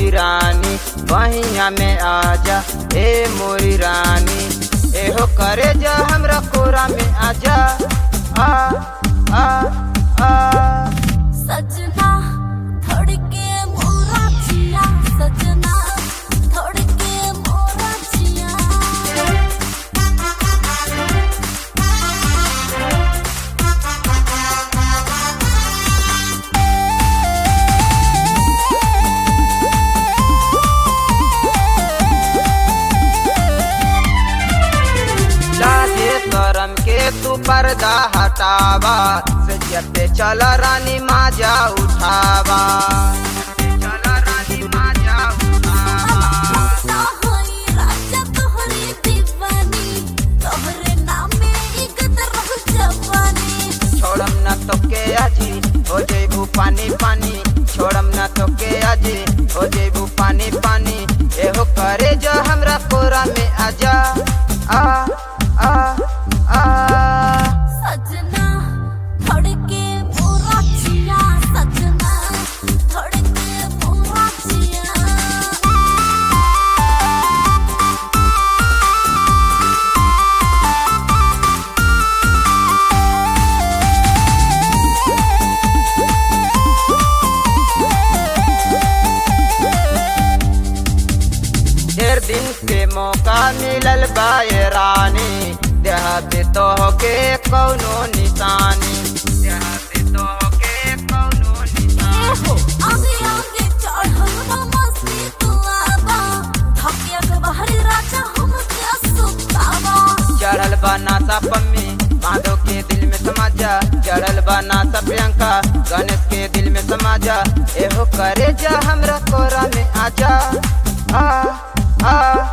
मोरी रानी बहिया में आजा ए मोरी रानी एहो करे जा हमरा कोरा में आजा आ आ आ सजना थोड़ के मोरा जिया सजना थोड़ के मोरा जिया लाजे करम के तू पर्दा हटावा सजिया पे चल रानी माजा उठावा चल रानी माजा उठावा ना होई राजा तोहरी दीवानी तोहरे नामे इकत रह जवानी छोड़म न तो के आजी हो जेबू पानी पानी छोड़म न तो के आजी हो जेबू पानी पानी एहो करे जो हमरा कोरा में आजा आ आ आ सजना थोड़ के मोरा जिया सजना थोड़ के मोरा जिया ढेर दिन के मौका मिलल बाए रानी देह पे तो के कौनो निशानी देह पे तो के कौनो निशानी आगे आगे चढ़ल बा मस्ती तू आबा धकिया के बाहर राजा हम के सुतावा चढ़ल बा नासा पम्मी माधव के दिल में समा जा चढ़ल बा नासा प्रियंका गणेश के दिल में समा जा एहो करे जा हमरा कोरा में आजा आ आ